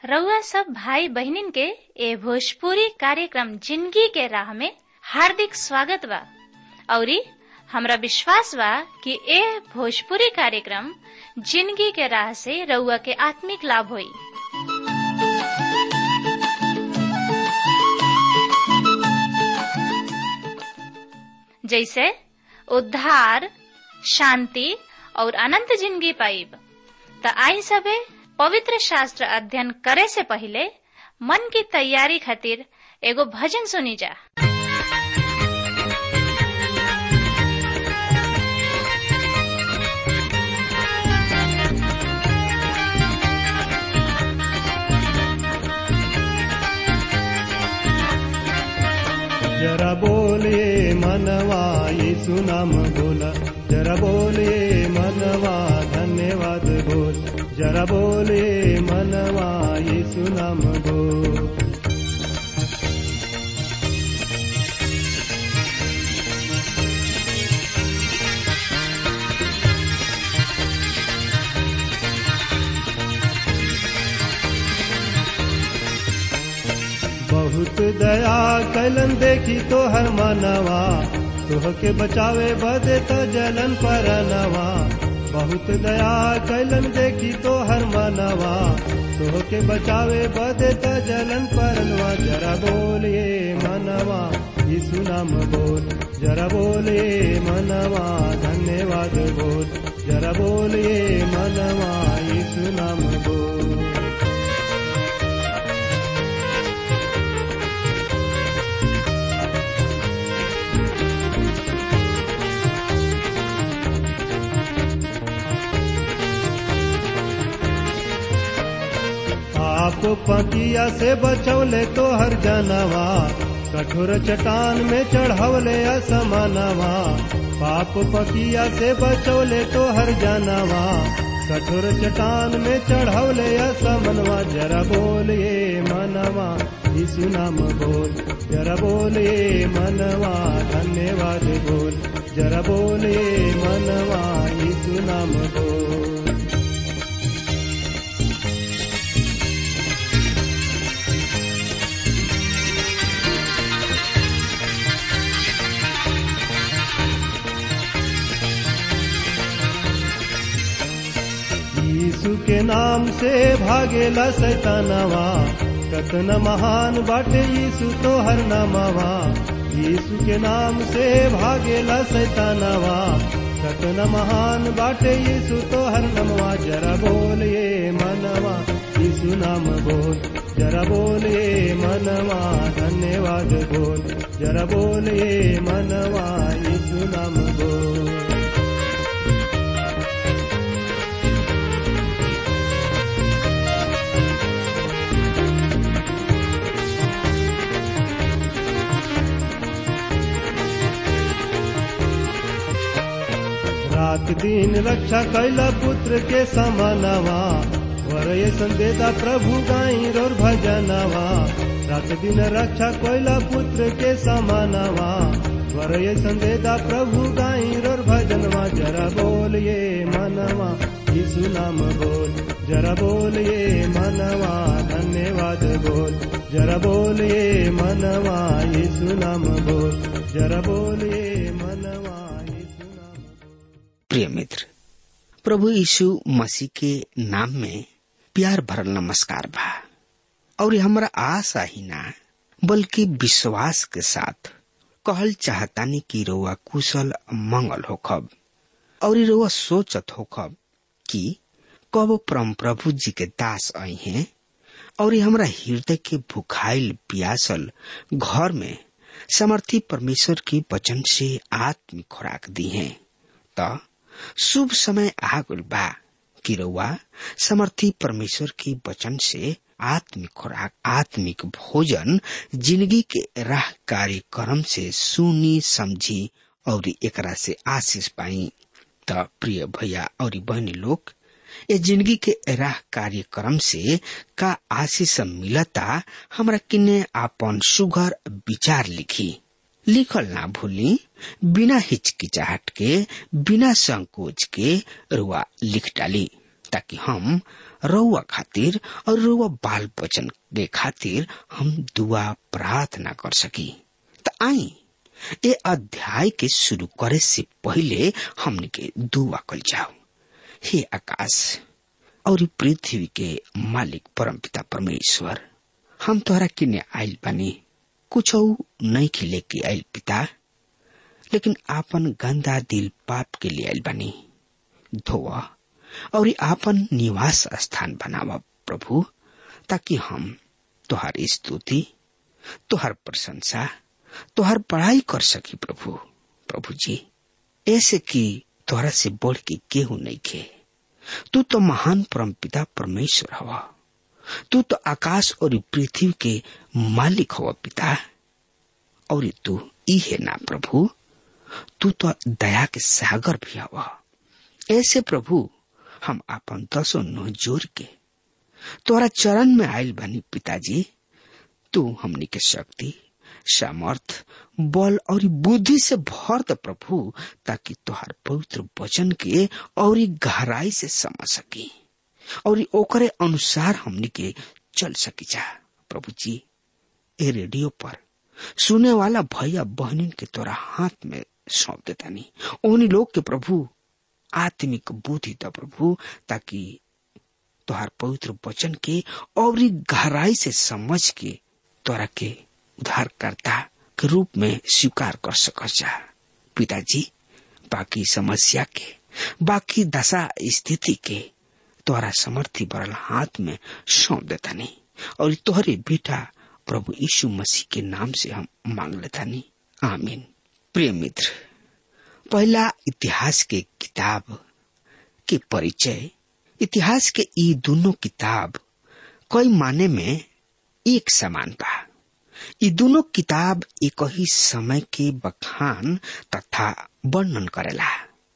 रउआ सब भाई बहिनीन के ए भोजपुरी कार्यक्रम जिंदगी के राह में हार्दिक स्वागत बा औरी हमरा विश्वास बा कि ए भोजपुरी कार्यक्रम जिंदगी के राह से रउआ के आत्मिक लाभ होई जैसे उद्धार शांति और अनंत जिंदगी पाइब त आई सबे पवित्र शास्त्र अध्ययन करे से पहले मन की तैयारी खातिर एगो भजन सुनी जा जरा बोले मनवा यीशु नाम बोला जरा बोले मनवा धन्यवाद बोल जरा बोले मनवा यीशु नाम बोल बहुत दया कलन देखी तो हर मनवा तुह के बचावे बदे तो जलन पर नवा बहुत दया कलन देखी तो हर मनवा तुह के बचावे बदे तो जलन पर नवा जरा बोलिए मनवा यीशु नाम बोल जरा बोलिए मनवा धन्यवाद बोल जरा बोलिए मनवा यीशु नाम बोल आप पतिया से बचौले तो हर जानवा कठोर चट्टान में चढ़वले असमानवा पाप पकिया से बचौले तो हर जानवा कठोर चट्टान में चढ़वले असमनवा जरा बोलिए मनवा यीशु नाम बोल जरा बोलिए मनवा धन्यवाद बोल जरा बोलिए मनवा यीशु नाम बोल यीशु के नाम से भागेला सैतानवा कतन महान बाटे यीशु तो हर नामवा यीशु के नाम से भागेला सैतानवा कतन महान बाटे यीशु तो हर नमवा जरा बोलिए मनवा यीशु नाम बोल जरा बोलिए मनवा धन्यवाद बोल जरा बोलिए मनवा यीशु नाम बोल रात दिन रक्षा कैला पुत्र के समानवा वरय संदेदा प्रभु गाई रोर भजनवा रात दिन रक्षा कैला पुत्र के समानवा वरय संदेदा प्रभु गाई रोर भजनवा जरा बोलिए मनवा यीशु नाम बोल जरा बोलिए मनवा धन्यवाद बोल जरा बोलिए मनवा यीशु नाम बोल जरा बोलिए मनवा यीशु नाम प्रिय मित्र प्रभु यीशु मसीह के नाम में प्यार भरल नमस्कार बा और हमरा आशा ही ना बल्कि विश्वास के साथ कहल चाहतानी कि रोआ कुशल मंगल होखब और रोआ सोचत होखब कि कब परम प्रभु जी के दास आई हैं और हमरा हृदय के भुखाइल पियासल घर में समर्थी परमेश्वर के वचन से आत्मिक खुराक दी है त शुभ समय आ गल बा कि रउआ समर्थी परमेश्वर के वचन से आत्मिक खुराक आत्मिक भोजन जिंदगी के राह कार्यक्रम से सुनी समझी और एकरा से आशीष पाई त प्रिय भैया और बहनी लोग ये जिंदगी के राह कार्यक्रम से का आशीष मिलता हमरा किन्ने आपन सुघर विचार लिखी लिखल ना भूली बिना हिचकिचाहट के बिना संकोच के रुआ लिख डाली ताकि हम रउआ खातिर और रउआ बाल बचन के खातिर हम दुआ प्रार्थना कर सकी त आई ए अध्याय के शुरू करे से पहले हमने के दुआ कल जाओ हे आकाश और पृथ्वी के मालिक परमपिता परमेश्वर हम तोहरा किने आइल बानी कुछ नहीं खिले के आइल पिता लेकिन आपन गंदा दिल पाप के लिए आइल बानी धोआ और आपन निवास स्थान बनावा प्रभु ताकि हम तुहार स्तुति तुहार प्रशंसा तुहार पढ़ाई कर सकी प्रभु प्रभु जी ऐसे कि तोहरा से बढ़ के केहू नहीं खे तू तो महान परमपिता परमेश्वर हवा तू तो आकाश और पृथ्वी के मालिक हवा पिता और तू ई है ना प्रभु तू तो दया के सागर भी हवा ऐसे प्रभु हम अपन दसो नो जोर के तोरा चरण में आयल बनी पिताजी तू हमनी के शक्ति सामर्थ बल और बुद्धि से भर द प्रभु ताकि तोहार पवित्र वचन के और गहराई से समझ सकी और ओकरे अनुसार हमनी के चल सकी जा प्रभु जी ए रेडियो पर सुने वाला भैया बहनिन के तोरा हाथ में सौंप देता नहीं उन्हीं लोग के प्रभु आत्मिक बुद्धि द प्रभु ताकि तोहार पवित्र वचन के और गहराई से समझ के तोरा के उद्धारकर्ता के रूप में स्वीकार कर सक जा पिताजी बाकी समस्या के बाकी दशा स्थिति के तोहरा समर्थी बरल हाथ में सौंप देता नहीं और तोहरे बेटा प्रभु यीशु मसीह के नाम से हम मांग लेता नहीं आमीन प्रिय मित्र पहला इतिहास के किताब के परिचय इतिहास के ये दोनों किताब कई माने में एक समान बा ये दोनों किताब एक ही समय के बखान तथा वर्णन करेला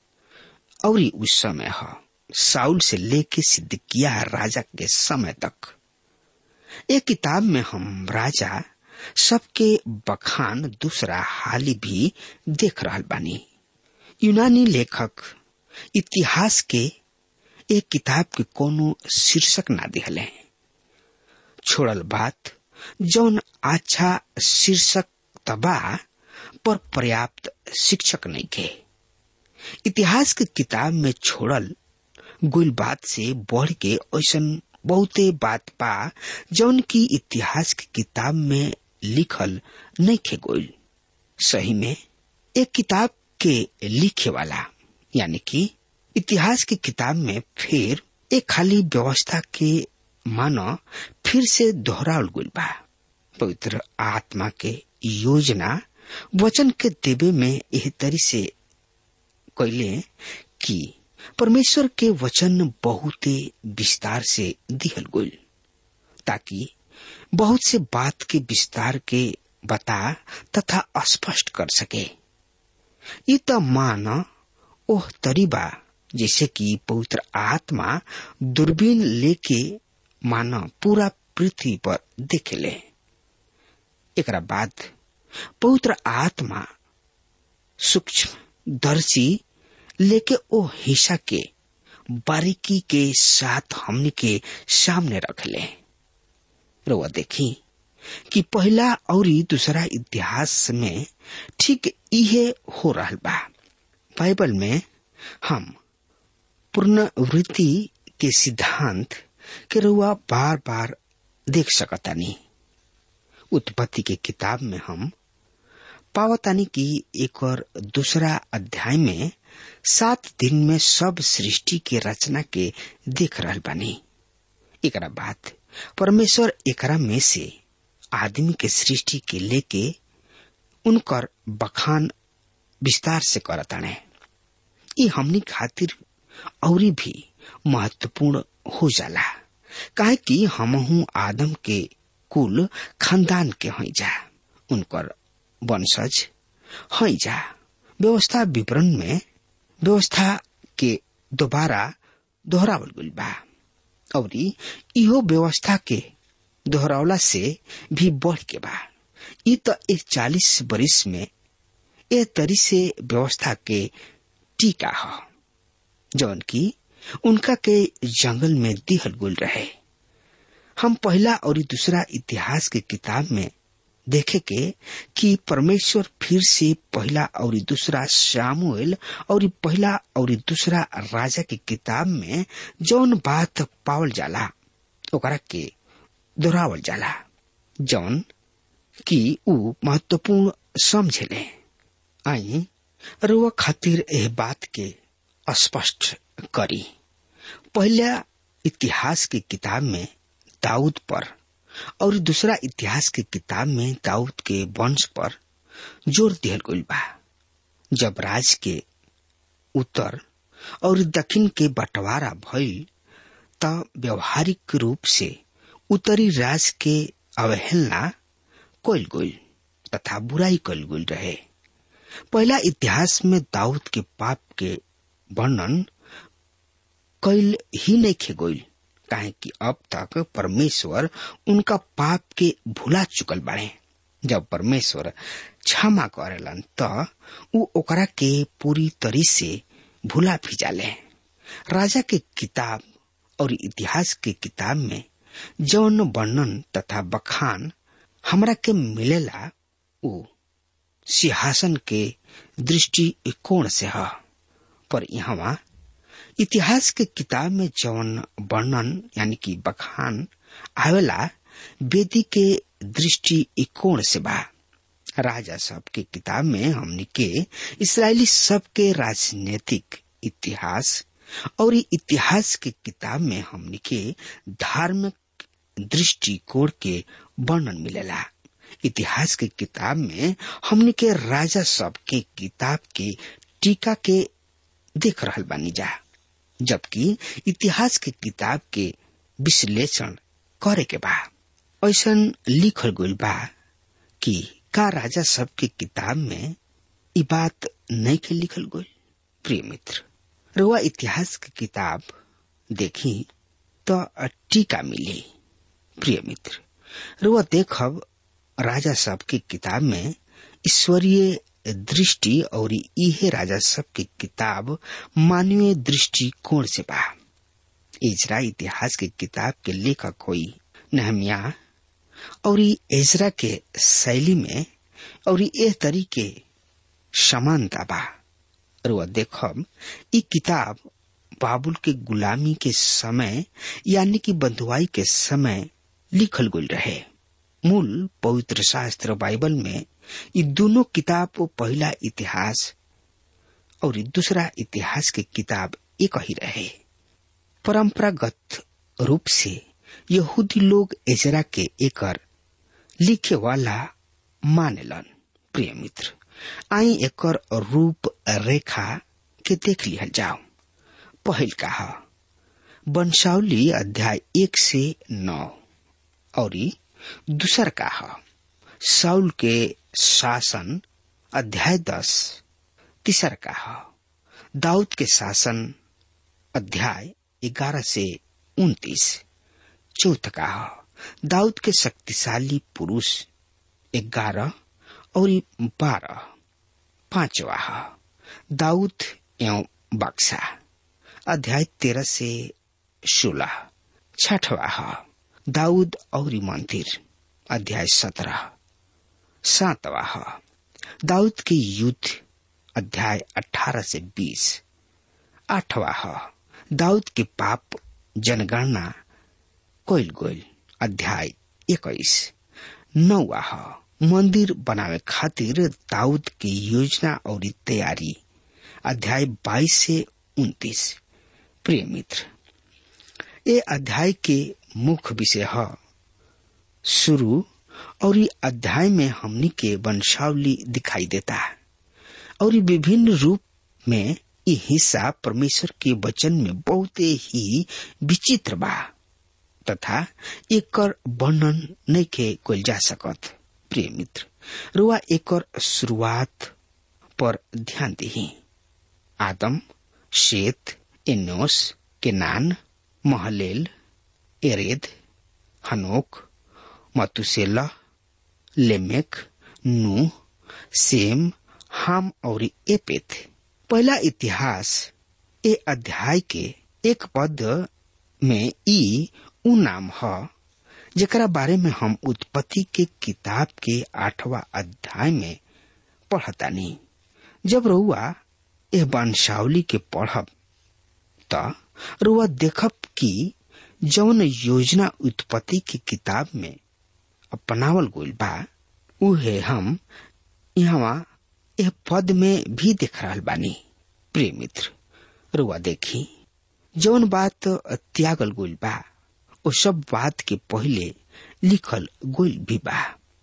और उस समय है साउल से लेके सिद्दकिया राजा के समय तक एक किताब में हम राजा सबके बखान दूसरा हाली भी देख रहा बानी यूनानी लेखक इतिहास के एक किताब के कोनो शीर्षक ना दिहले छोड़ल बात जौन अच्छा शीर्षक तबा पर पर्याप्त शिक्षक नहीं के इतिहास के किताब में छोड़ल गुल बात से बढ़ के ऐसा बहुते बात पा जौन की इतिहास की किताब में लिखल नहीं खे गोल सही में एक किताब के लिखे वाला यानी कि इतिहास की किताब में फिर एक खाली व्यवस्था के मानो फिर से दोहराल गुल बा पवित्र आत्मा के योजना वचन के देवे में यह तरी से कैले कि परमेश्वर के वचन बहुत विस्तार से दिहल गुल ताकि बहुत से बात के विस्तार के बता तथा स्पष्ट कर सके ये तो मान ओह तरीबा जैसे कि पवित्र आत्मा दूरबीन लेके मानो पूरा पृथ्वी पर देखेले एक बाद पवित्र आत्मा सूक्ष्म दर्शी लेके ओ हिस्सा के बारीकी के साथ हमने के सामने रख ले रोआ देखी कि पहला और दूसरा इतिहास में ठीक इहे हो रहा बा बाइबल में हम पुनर्वृत्ति के सिद्धांत के रुआ बार बार देख सकतानी उत्पत्ति के किताब में हम पावतानी की एक और दूसरा अध्याय में सात दिन में सब सृष्टि के रचना के देख रहा बानी एक बात परमेश्वर एकरा में से आदमी के सृष्टि के लेके उनकर बखान विस्तार से करताने ये हमनी खातिर और भी महत्वपूर्ण हो जाला काहे कि हमहू आदम के कुल खानदान के हई जा उनकर वंशज हई जा व्यवस्था विवरण में व्यवस्था के दोबारा दोहरावल गइल बा और इहो व्यवस्था के दोहरावला से भी बढ़ के बा इ तो एक चालीस बरिस में ए तरी से व्यवस्था के टीका ह जौन की उनका के जंगल में दिहल गुल रहे हम पहला और दूसरा इतिहास के किताब में देखे के कि परमेश्वर फिर से पहला और दूसरा सामुएल और पहला और दूसरा राजा की किताब में जौन बात पावल जाला ओकरा के दोहरावल जाला जौन कि ऊ महत्वपूर्ण समझेले आई रुआ खातिर एह बात के स्पष्ट करी पहला इतिहास की किताब में दाऊद पर और दूसरा इतिहास की किताब में दाऊद के वंश पर जोर दिहल गई बा जब राज के उत्तर और दक्षिण के बंटवारा भइल त व्यवहारिक रूप से उत्तरी राज के अवहेलना कइल गइल तथा बुराई कइल गइल रहे पहला इतिहास में दाऊद के पाप के वर्णन कइल ही नहीं खे गइल काहे कि अब तक परमेश्वर उनका पाप के भुला चुकल बाड़े जब परमेश्वर क्षमा करेलन त ऊ ओकरा के पूरी तरी से भुला भी जाले राजा के किताब और इतिहास के किताब में जौन वर्णन तथा बखान हमरा के मिलेला ऊ सिंहासन के दृष्टि कोण से है पर यहाँ इतिहास के किताब में जौन वर्णन यानी कि बखान आवेला वेदी के दृष्टि कोण से बा राजा सब के किताब में हमने के इसराइली सब के राजनीतिक इतिहास और इतिहास के किताब में हमने के धार्मिक दृष्टिकोण के वर्णन मिलेला इतिहास के किताब में हमने के राजा सब के किताब के टीका के देख रहल बानी जा जबकि इतिहास के किताब के विश्लेषण करे के बा ऐसा लिखल गइल बा कि का राजा सब के किताब में ई बात नहीं के लिखल गइल प्रिय मित्र रुआ इतिहास की किताब देखी तो टीका मिली प्रिय मित्र रुआ देखब राजा सब की किताब में ईश्वरीय दृष्टि और इहे राजा सब की किताब मानवीय दृष्टिकोण से बा इजरा इतिहास की किताब के लेखक कोई नहमिया और एजरा के शैली में और ए तरीके समानता बा रुआ देखब ई किताब बाबुल के गुलामी के समय यानी कि बंधुआई के समय लिखल गई रहे मूल पवित्र शास्त्र बाइबल में ये दोनों किताब पहला इतिहास और दूसरा इतिहास की किताब एक ही रहे परंपरागत रूप से यहूदी लोग एजरा के एकर लिखे वाला मानेलन प्रिय मित्र आई एकर रूप रेखा के देख लिया जाओ पहल कहा वंशावली अध्याय एक से नौ और दूसर कहा साउल के शासन अध्याय दस तीसर कहा दाऊद के शासन अध्याय ग्यारह से उन्तीस चौथ कहा दाऊद के शक्तिशाली पुरुष ग्यारह और बारह पांचवा दाऊद एवं बक्सा अध्याय तेरह से सोलह छठवा दाऊद और मंदिर अध्याय सत्रह सातवा दाऊद के युद्ध अध्याय अठारह से बीस आठवा दाऊद के पाप जनगणना कोइल गोइल अध्याय इक्कीस नौवा मंदिर बनावे खातिर दाऊद की योजना और तैयारी अध्याय बाईस से उन्तीस प्रिय मित्र ये अध्याय के मुख्य विषय है शुरू और ये अध्याय में हमनी के वंशावली दिखाई देता है और ये विभिन्न रूप में ये हिस्सा परमेश्वर के वचन में बहुत ही विचित्र बा तथा एक वर्णन नहीं के कोल जा सकत प्रिय मित्र रुआ एक शुरुआत पर ध्यान दी आदम शेत एनोस केनान महलेल एरेद हनोक मतुसेला लेमेक नू सेम हाम और एपेथ पहला इतिहास ए अध्याय के एक पद में ई उ नाम ह जेकरा बारे में हम उत्पत्ति के किताब के आठवां अध्याय में पढ़तानी जब रउआ एह वंशावली के पढ़ब त रुआ देखब कि जौन योजना उत्पत्ति की किताब में अपनावल गइल बा उहे हम यहाँ यह पद में भी देख रहल बानी प्रिय मित्र रुआ देखी जौन बात त्यागल गइल बा ओ सब बात के पहिले लिखल गइल भी बा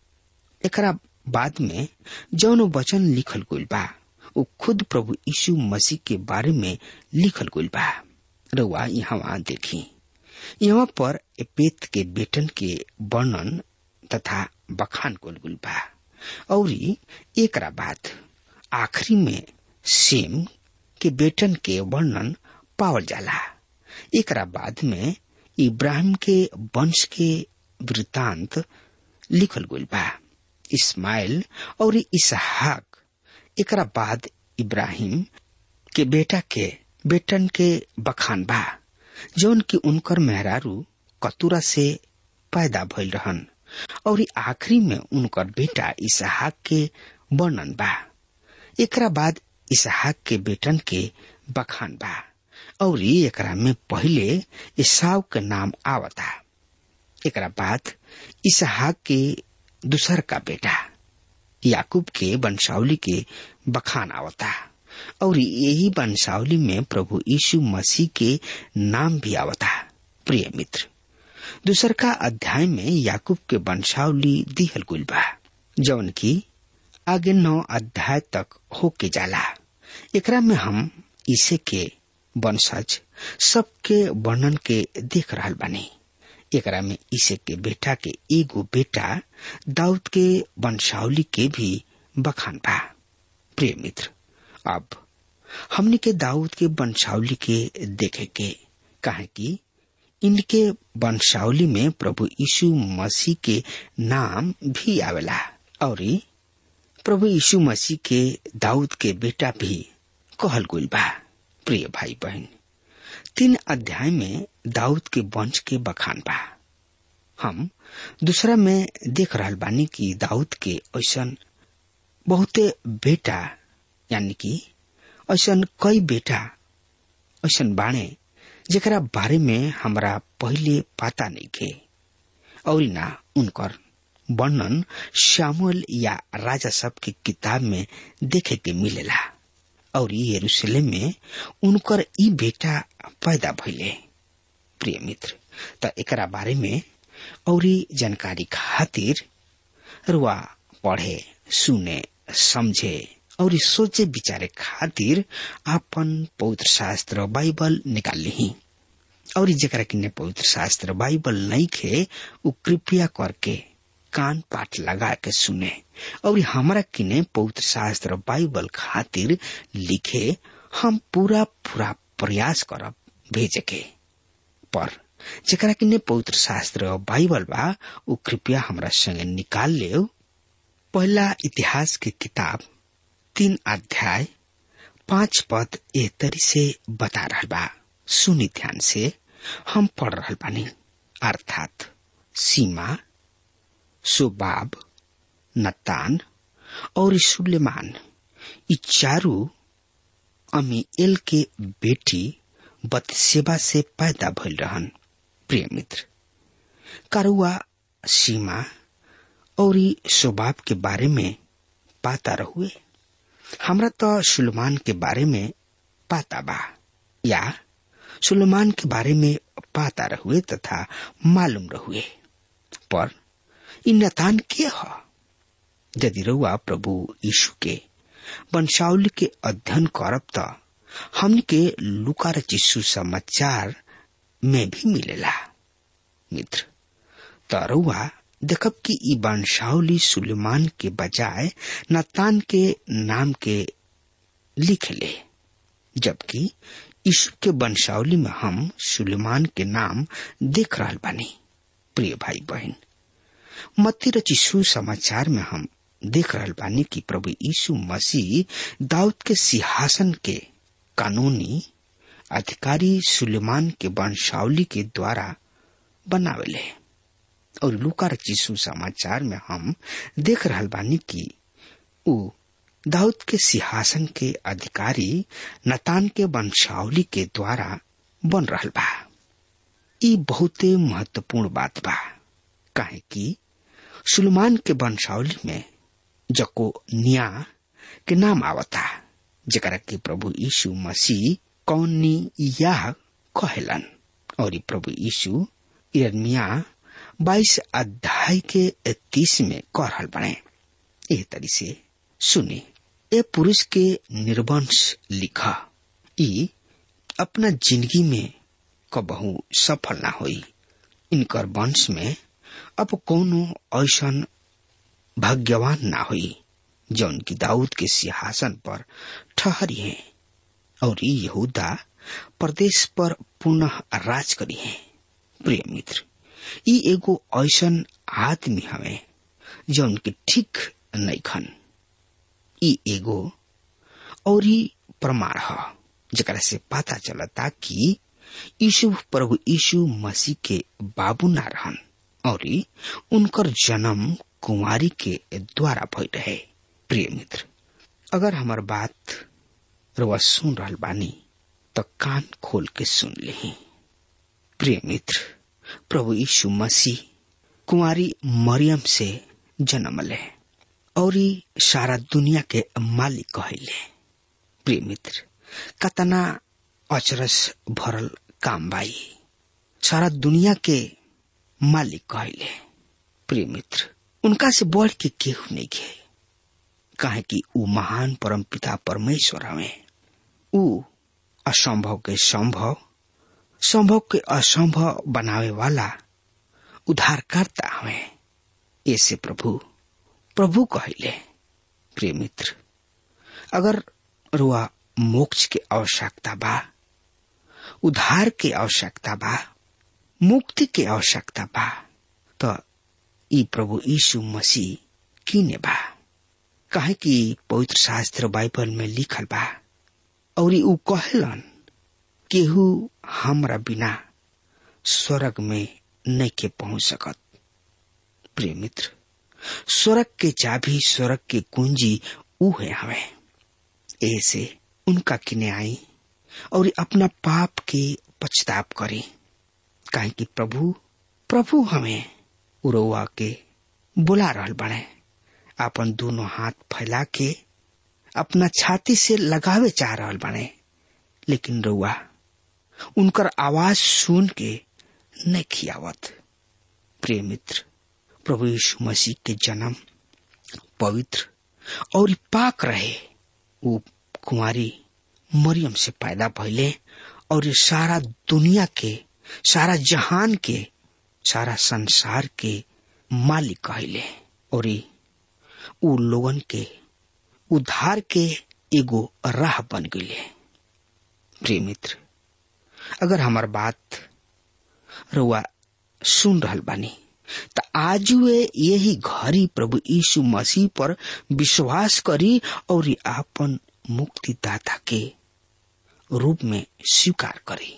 एकरा बाद में जौन वचन लिखल गइल बा वो खुद प्रभु यीशु मसीह के बारे में लिखल गइल बा रउआ यहाँ देखी यहाँ पर एपेत के बेटन के वर्णन तथा बखान कल गुल बा और एकरा बाद आखिरी में सेम के बेटन के वर्णन पावल जाला एकरा बाद में इब्राहिम के वंश के वृतांत लिखल गइल बा इस्माइल और इसहाक एकरा बाद इब्राहिम के बेटा के बेटन के बखान बा जौन की उनकर मेहरारू कतुरा से पैदा भइल रहन और आखिरी में उनकर बेटा इसहाक के वर्णन बा एकरा बाद इसहाक के बेटन के बखान बा और एकरा में पहिले ईसाव के नाम आवता एकरा बाद इसहाक के दूसर का बेटा याकूब के वंशावली के बखान आवता और यही वंशावली में प्रभु यीशु मसीह के नाम भी आवता प्रिय मित्र दूसर का अध्याय में याकूब के वंशावली दिहल गुल बा जौन की आगे नौ अध्याय तक होके जाला एकरा में हम इसे के वंशज सबके वर्णन के देख रहल बानी एकरा में इसे के बेटा के एगो बेटा दाऊद के वंशावली के भी बखान बा प्रिय मित्र अब हमने के दाऊद के वंशावली के देखे के कहे कि इनके वंशावली में प्रभु यीशु मसीह के नाम भी आवेला और प्रभु यीशु मसीह के दाऊद के बेटा भी कहल गुल बा प्रिय भाई बहन तीन अध्याय में दाऊद के वंश के बखान बा हम दूसरा में देख रहल बानी कि दाऊद के ऐसा बहुते बेटा यानी कि ऐसा कई बेटा ऐसा बाणे जेकरा बारे में हमरा पहले पता नहीं थे और ना उनकर वर्णन श्यामुअल या राजा सब की किताब में देखे के मिलेला और यरूशलेम में उनकर ई बेटा पैदा भइले प्रिय मित्र त एकरा बारे में और जानकारी खातिर रुआ पढ़े सुने समझे और सोचे विचारे खातिर आपन पवित्र शास्त्र बाइबल निकाल ली और जरा किन्ने पवित्र शास्त्र बाइबल नहीं खे उ कृपया करके कान पाठ लगा के सुने और हमारा किने पवित्र शास्त्र बाइबल खातिर लिखे हम पूरा पूरा प्रयास करब भेजे के पर जरा किन्ने पवित्र शास्त्र बाइबल बा उ कृपया हमरा संगे निकाल ले पहला इतिहास की किताब तीन अध्याय पांच पद ए तरी से बता रहा बा सुनी ध्यान से हम पढ़ रहा बानी अर्थात सीमा सुबाब नतान और सुलेमान ये चारू अमीएल के बेटी बतसेबा से पैदा भइल रहन प्रिय मित्र करुआ सीमा और सुबाब के बारे में पाता रहुए हमरा तो सुलेमान के बारे में पाता बा या सुलेमान के बारे में पाता रहुए तथा मालूम रहुए पर इ नतान के ह यदि रउआ प्रभु यीशु के वंशावली के अध्ययन करब त हमन के लुका रचिसु समाचार में भी मिलेला मित्र त रउआ देखब कि ई वंशावली सुलेमान के बजाय नतान के नाम के लिखले जबकि यीशु के वंशावली में हम सुलेमान के नाम देख रहा बानी प्रिय भाई बहन मत्ती रचिसु समाचार में हम देख रहा बानी कि प्रभु यीशु मसीह दाऊद के सिंहासन के कानूनी अधिकारी सुलेमान के वंशावली के द्वारा बनावेले और लुका रचिसु समाचार में हम देख रहल बानी कि उ दाऊद के सिंहासन के अधिकारी नतान के वंशावली के द्वारा बन रहल बा ई बहुते महत्वपूर्ण बात बा काहे कि सुलेमान के वंशावली में जको निया के नाम आवता जरा के प्रभु यीशु मसीह कौनी या कहेलन और प्रभु यीशु इरमिया बाईस अध्याय के तीस में कह रहल बने एह तरी से सुने ए पुरुष के निर्वंश लिखा ई अपना जिंदगी में कबहू सफल ना होई इनकर वंश में अब कोनो ऐसन भाग्यवान ना हुई जौन की दाऊद के सिंहासन पर ठहरी है और यहूदा प्रदेश पर पुनः राज करी है प्रिय मित्र ई एगो ऐसन आदमी हवे जौन की ठीक नहीं खन ई एगो और प्रमाण ह जरा से पता चलता कि यीशु प्रभु यीशु मसीह के बाबू ना रहन और उनकर जन्म कुमारी के द्वारा भई रहे प्रिय मित्र अगर हमार बात रवा सुन रहल बानी तो कान खोल के सुन ले प्रिय मित्र प्रभु यीशु मसीह कुमारी मरियम से जन्म ले और सारा दुनिया के मालिक कहले प्रिय मित्र कतना अचरस भरल काम बाई सारा दुनिया के मालिक कहले प्रिय मित्र उनका से बढ़ के केहू नहीं खे काहे कि ऊ महान परम पिता परमेश्वर हवे ऊ असंभव के संभव संभव के असंभव बनावे वाला उद्धारकर्ता हवे ऐसे प्रभु प्रभु कहले प्रिय मित्र अगर रुआ मोक्ष के आवश्यकता बा उद्धार के आवश्यकता बा मुक्ति के आवश्यकता बा तो ई प्रभु यीशु मसीह किने बा काहे कि पवित्र शास्त्र बाइबल में लिखल बा और ऊ कहलन केहू हमरा बिना स्वर्ग में नहीं के पहुंच सकत प्रिय मित्र स्वर्ग के चाबी स्वर्ग के कुंजी ऊ है हमें ऐसे उनका किने आई और अपना पाप के पछताप करे काहे कि प्रभु प्रभु हमें उरौआ के बुला रहल बने अपन दोनों हाथ फैला के अपना छाती से लगावे चाह रहल बने लेकिन रउआ उनकर आवाज सुन के न खियावत प्रिय मित्र प्रभु यीशु मसीह के जन्म पवित्र और पाक रहे वो कुमारी मरियम से पैदा भइले और सारा दुनिया के सारा जहान के सारा संसार के मालिक कहले और उ लोगन के उद्धार के एगो राह बन गईले प्रिय मित्र अगर हमार बात रुआ सुन रहल बानी त आज वे यही घड़ी प्रभु यीशु मसीह पर विश्वास करी और आपन मुक्तिदाता के रूप में स्वीकार करी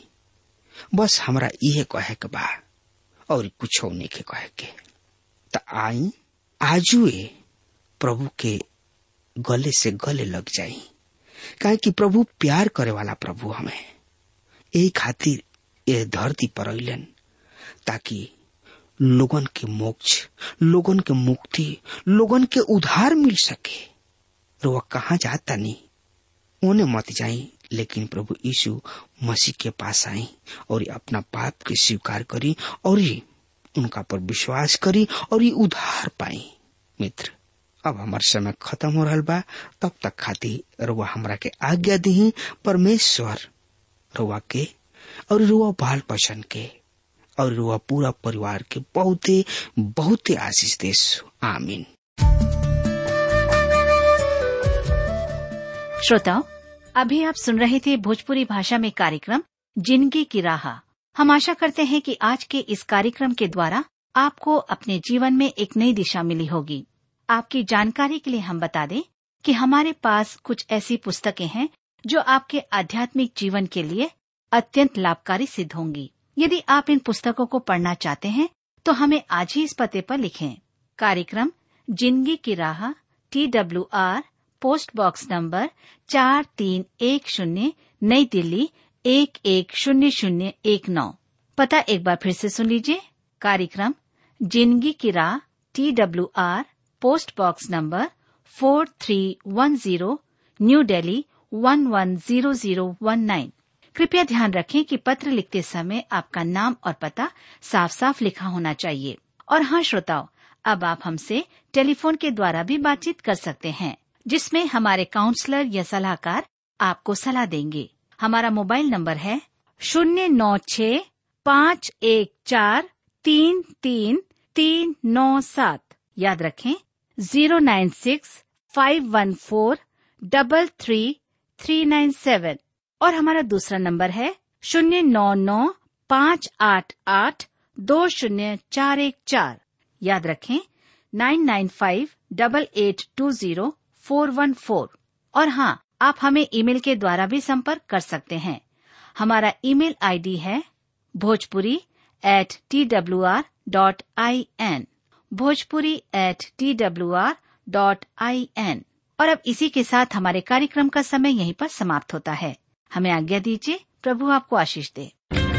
बस हमरा इहे कहे के बा और कुछ नहीं के कहे के त आई आजुए प्रभु के गले से गले लग जाई काहे कि प्रभु प्यार करे वाला प्रभु हमें यही खातिर ये धरती पर अलन ताकि लोगन के मोक्ष लोगन के मुक्ति लोगन के उधार मिल सके रुआ कहाँ जाता नहीं उन्हें मत जाई लेकिन प्रभु यीशु मसीह के पास आई और अपना पाप के स्वीकार करी और उनका पर विश्वास करी और ये उधार पाई मित्र अब हमार समय खत्म हो रहा बा तब तक खातिर रुआ हमरा के आज्ञा दी परमेश्वर रुआ के और रुआ बाल पसंद के और रुआ पूरा परिवार के बहुते बहुते आशीष देश आमीन श्रोताओं अभी आप सुन रहे थे भोजपुरी भाषा में कार्यक्रम जिंदगी की राह हम आशा करते हैं कि आज के इस कार्यक्रम के द्वारा आपको अपने जीवन में एक नई दिशा मिली होगी आपकी जानकारी के लिए हम बता दें कि हमारे पास कुछ ऐसी पुस्तकें हैं जो आपके आध्यात्मिक जीवन के लिए अत्यंत लाभकारी सिद्ध होंगी यदि आप इन पुस्तकों को पढ़ना चाहते हैं तो हमें आज ही इस पते पर लिखें कार्यक्रम जिंदगी की राह T W R post box number चार तीन एक शून्य नई दिल्ली एक एक शून्य शून्य एक नौ पता एक बार फिर से सुन लीजिए कार्यक्रम जिंदगी की राह T W R post box number four three one zero new Delhi one one zero zero one nine कृपया ध्यान रखें कि पत्र लिखते समय आपका नाम और पता साफ साफ लिखा होना चाहिए और हाँ श्रोताओं अब आप हमसे टेलीफोन के द्वारा भी बातचीत कर सकते हैं जिसमें हमारे काउंसलर या सलाहकार आपको सलाह देंगे हमारा मोबाइल नंबर है शून्य नौ छ पाँच एक चार तीन तीन तीन नौ सात याद रखें zero nine six five one four double three three nine seven और हमारा दूसरा नंबर है शून्य नौ नौ पाँच आठ आठ दो शून्य चार एक चार याद रखें nine nine five double eight two zero four one four और हाँ आप हमें ईमेल के द्वारा भी संपर्क कर सकते हैं हमारा ईमेल आईडी है Bhojpuri at T W R dot I N Bhojpuri at T W R dot I N और अब इसी के साथ हमारे कार्यक्रम का समय यहीं पर समाप्त होता है हमें आज्ञा दीजिए प्रभु आपको आशीष दे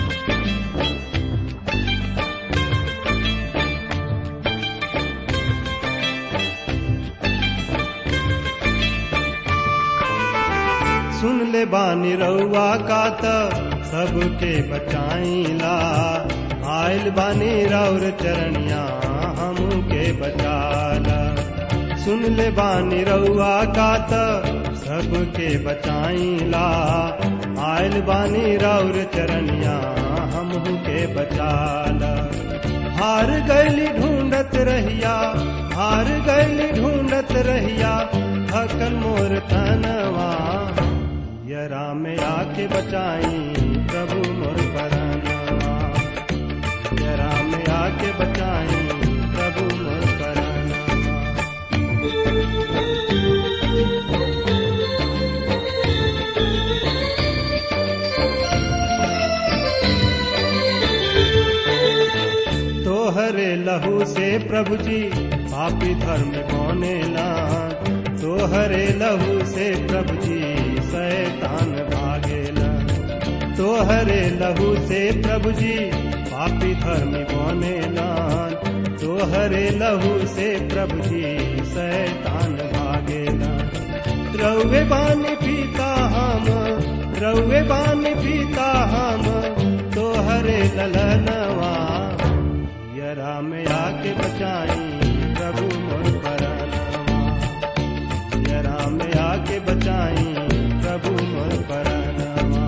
सुन ले बानी रउआ का त सबके बचाईला आयल बानी राउर चरणिया हमके बचाला सुन ले बानी रउआ का त सबके बचाईला आयल बानी राउर चरणिया हमके बचाला हार गैली ढूंढत रहिया हार गैली ढूंढत रहिया थकल मोर तनवा यरा में आके बचाई प्रभु मोर परानवा यरा में आके बचाई प्रभु मोर परानवा तोहरे लहू से प्रभु जी पापी धर्म कोने लान तोहरे लहू से प्रभु जी शैतान भागेला तोहरे लहू से प्रभु जी पापी धर्म कोने लान तोहरे लहू से प्रभु जी शैतान भागेला रउे बानी पीता हम रउे बानी पीता हम तोहरे ललनवा यरा में आके बचाई प्रभु मोर परानवा यरा में आके बचाई प्रभु मोर परानवा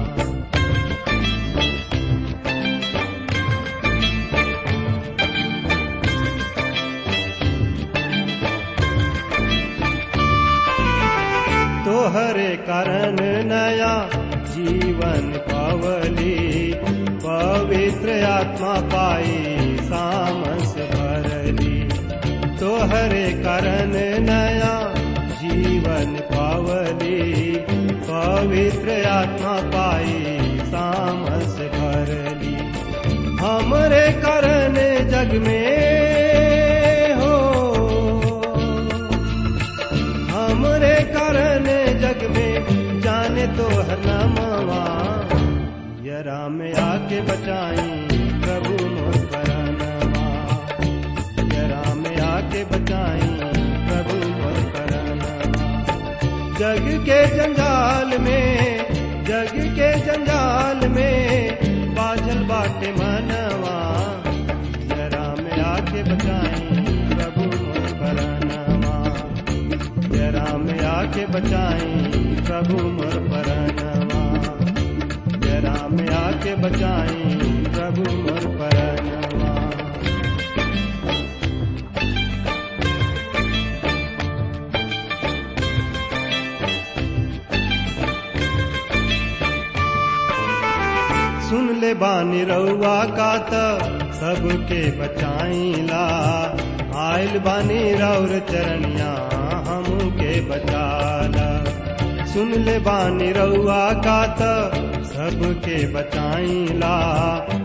तोहरे कारण नया जीवन पावली पवित्र आत्मा पाई सामस भरली तोहरे कारण नया जीवन पावली पवित्र आत्मा पाई सामस भरली हमरे कारण जग में हो हमरे कारण जग में जाने तो हर नामवा यरा में आके बचाई प्रभु मोर परानवा यरा में आके बचाई प्रभु मोर परानवा जग के जंजाल में जग के जंजाल में बाझल बाटे मनवा यरा में आके बचाई प्रभु मोर परानवा जरा में आके बचाई प्रभु मोर परानवा जरा में आके बचाई प्रभु मोर परानवा सुन ले बानी रउआ का त सबके बचाईला आयल बानी रौर चरणिया हमके बचाला सुन ले बानी रउआ का त सबके बचाईला